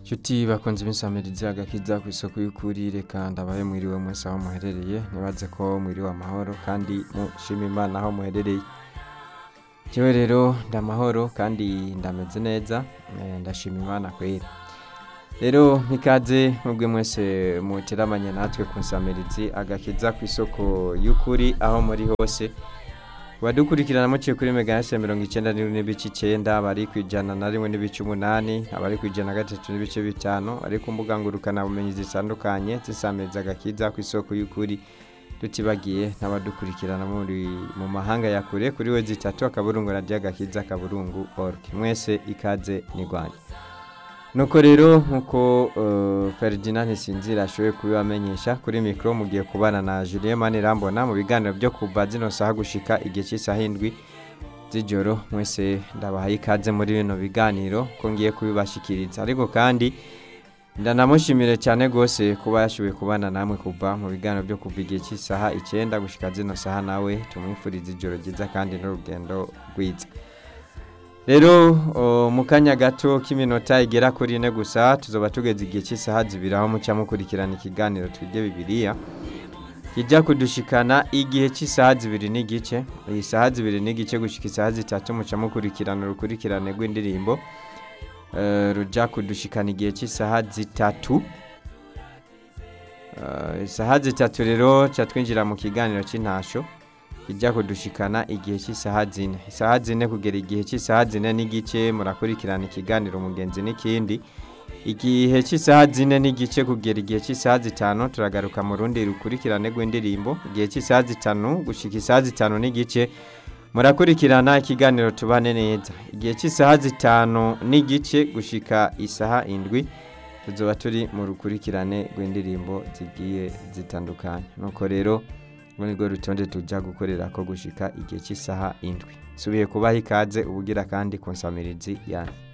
Nshuti bakunze imisamirizi agakiza ku isoko y'ukuri reka ndabaye mwiriwe mwese aho muherereye nibaze ko mwiriwe amahoro kandi mushima imana aho muherereye jewe rero ndamahoro kandi ndameze neza eh, ndashima imana kwera rero mpikaze mwebwe mwese muteramanye natwe ku nsamirizi agakiza ku isoko y'ukuri aho muri hose badukurikirana muciye kuri meganese mirongo icyenda n'ibice icyenda bari ku ijana na rimwe n'ibice umunani abari ku ijana na gatatu n'ibice bitanu bari ku mbuga ngurukanabumenyi zitandukanye zisamiriza agakiza ku isoko y'ukuri tutibagiye n'abadukurikirana muri mu mahanga ya kure kuri we zitatu akaburungu radiyo agakiza akaburungu org mwese ikaze nirwanya nuko rero nkuko uh, Ferdinand Sinzira ashoboye kubibamenyesha kuri mikro mugiye kubana na Julien Manirambona mu biganiro byo kuva zino saha gushika igihe cy'isaha indwi z'ijoro mwese ndabahaye ikaze muri bino biganiro ko ngiye kubibashikiriza ariko kandi ndanamushimire cyane rwose kuba yashoboye kubana namwe kuva mu biganiro byo kuva igihe cy'isaha icyenda gushika zino saha nawe tumwifuriza ijoro ryiza kandi n'urugendo rwiza rero mu kanya gato k'iminota igera kuri ine gusa tuzoba tugeze igihe cy'isaha zibiri aho mucya mukurikirana ikiganiro twige bibiliya kijya kudushikana igihe cy'isaha zibiri n'igice iyi saha zibiri n'igice gushyika isaha zitatu mucya mukurikirana urukurikirane rw'indirimbo rujya kudushikana igihe cy'isaha zitatu isaha zitatu rero cya twinjira mu kiganiro cy'intasho kijya kudushikana igihe cy'isaha zine isaha zine kugera igihe cy'isaha zine n'igice murakurikirana ikiganiro umugenzi n'ikindi igihe cy'isaha zine n'igice kugera igihe cy'isaha zitanu turagaruka mu rundi rukurikirane rw'indirimbo igihe cy'isaha zitanu gushyika isaha zitanu n'igice murakurikirana ikiganiro tubane neza igihe cy'isaha zitanu n'igice gushyika isaha indwi tuzoba turi mu rukurikirane rw'indirimbo zigiye zitandukanye nuko rero muri rwo rutonde tujya gukorera ko gushika igihe cy'isaha indwi subiye kubaha ikaze ubugira kandi ku nsamirizi yanyu